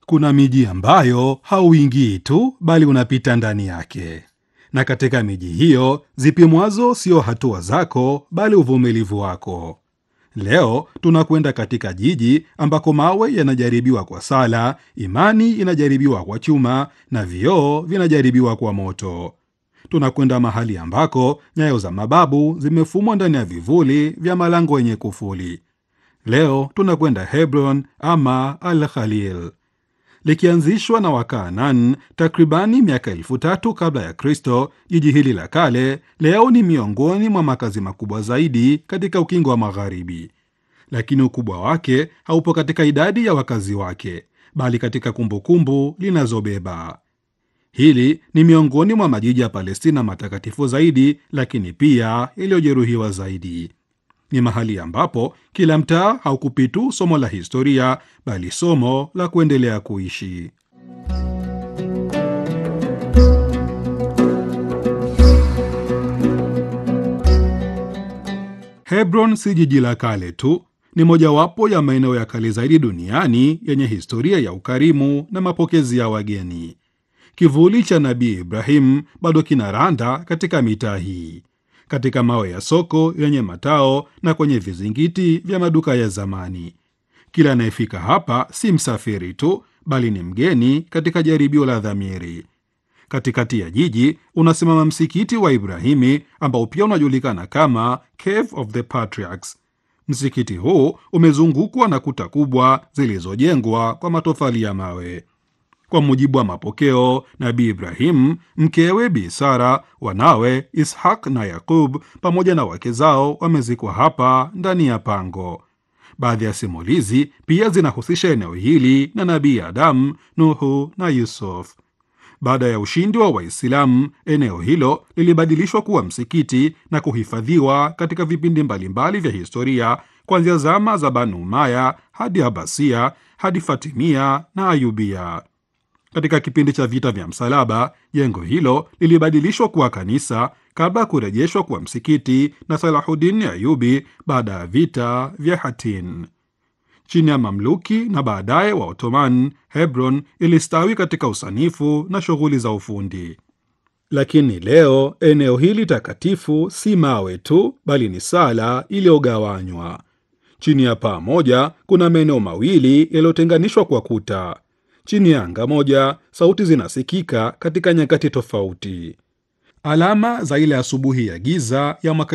kuna miji ambayo hauingii tu bali unapita ndani yake, na katika miji hiyo zipimwazo sio hatua zako bali uvumilivu wako. Leo tunakwenda katika jiji ambako mawe yanajaribiwa kwa sala, imani inajaribiwa kwa chuma na vioo vinajaribiwa kwa moto. Tunakwenda mahali ambako nyayo za mababu zimefumwa ndani ya vivuli vya malango yenye kufuli. Leo tunakwenda Hebron ama Al Khalil. Likianzishwa na Wakaanan takribani miaka elfu tatu kabla ya Kristo, jiji hili la kale leo ni miongoni mwa makazi makubwa zaidi katika ukingo wa Magharibi, lakini ukubwa wake haupo katika idadi ya wakazi wake, bali katika kumbukumbu linazobeba. Hili ni miongoni mwa majiji ya Palestina matakatifu zaidi, lakini pia iliyojeruhiwa zaidi. Ni mahali ambapo kila mtaa haukupi tu somo la historia, bali somo la kuendelea kuishi. Hebron si jiji la kale tu, ni mojawapo ya maeneo ya kale zaidi duniani yenye historia ya ukarimu na mapokezi ya wageni. Kivuli cha Nabii Ibrahim bado kinaranda katika mitaa hii, katika mawe ya soko yenye matao na kwenye vizingiti vya maduka ya zamani. Kila anayefika hapa si msafiri tu, bali ni mgeni katika jaribio la dhamiri. Katikati ya jiji unasimama msikiti wa Ibrahimi ambao pia unajulikana kama Cave of the Patriarchs. Msikiti huu umezungukwa na kuta kubwa zilizojengwa kwa matofali ya mawe. Kwa mujibu wa mapokeo, Nabii Ibrahim, mkewe Bi Sara, wanawe Ishaq na Yakub pamoja na wake zao wamezikwa hapa ndani ya pango. Baadhi ya simulizi pia zinahusisha eneo hili na Nabii Adamu, Nuhu na Yusuf. Baada ya ushindi wa Waislamu, eneo hilo lilibadilishwa kuwa msikiti na kuhifadhiwa katika vipindi mbalimbali vya historia, kuanzia zama za Banu Umaya hadi Abasia hadi Fatimia na Ayubia. Katika kipindi cha vita vya msalaba, jengo hilo lilibadilishwa kuwa kanisa kabla ya kurejeshwa kuwa msikiti na Salahuddin Ayubi baada ya vita vya Hattin. Chini ya Mamluki na baadaye wa Ottoman, Hebron ilistawi katika usanifu na shughuli za ufundi. Lakini leo eneo hili takatifu si mawe tu, bali ni sala iliyogawanywa. Chini ya paa moja kuna maeneo mawili yaliyotenganishwa kwa kuta. Chini ya anga moja, sauti zinasikika katika nyakati tofauti. Alama za ile asubuhi ya giza ya mwaka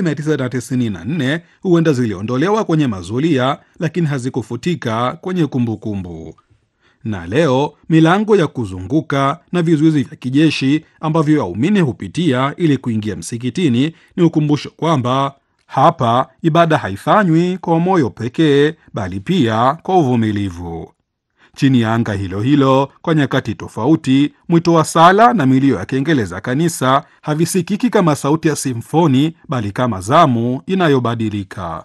1994 huenda ziliondolewa kwenye mazulia, lakini hazikufutika kwenye kumbukumbu kumbu. Na leo milango ya kuzunguka na vizuizi vya kijeshi ambavyo waumini hupitia ili kuingia msikitini ni ukumbusho kwamba hapa ibada haifanywi kwa moyo pekee, bali pia kwa uvumilivu. Chini ya anga hilo hilo, kwa nyakati tofauti, mwito wa sala na milio ya kengele za kanisa havisikiki kama sauti ya simfoni, bali kama zamu inayobadilika.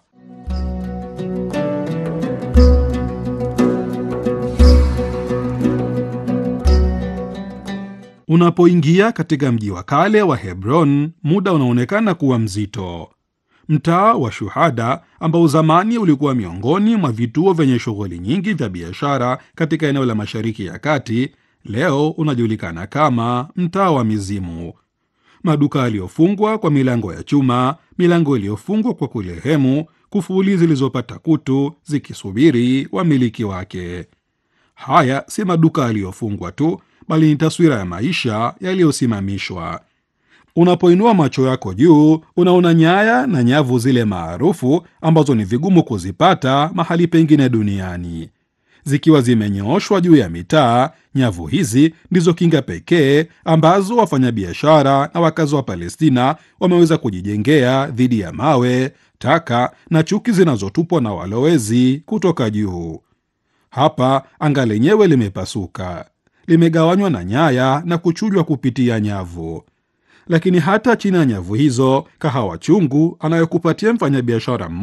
Unapoingia katika mji wa kale wa Hebron, muda unaonekana kuwa mzito. Mtaa wa Shuhada ambao zamani ulikuwa miongoni mwa vituo vyenye shughuli nyingi vya biashara katika eneo la Mashariki ya Kati, leo unajulikana kama mtaa wa mizimu. Maduka yaliyofungwa kwa milango ya chuma, milango iliyofungwa kwa kulehemu, kufuli zilizopata kutu zikisubiri wamiliki wake. Haya si maduka yaliyofungwa tu, bali ni taswira ya maisha yaliyosimamishwa. Unapoinua macho yako juu, unaona nyaya na nyavu zile maarufu ambazo ni vigumu kuzipata mahali pengine duniani. Zikiwa zimenyooshwa juu ya mitaa, nyavu hizi ndizo kinga pekee ambazo wafanyabiashara na wakazi wa Palestina wameweza kujijengea dhidi ya mawe, taka na chuki zinazotupwa na walowezi kutoka juu. Hapa anga lenyewe limepasuka, limegawanywa na nyaya na kuchujwa kupitia nyavu lakini hata chini ya nyavu hizo, kahawa chungu anayokupatia mfanyabiashara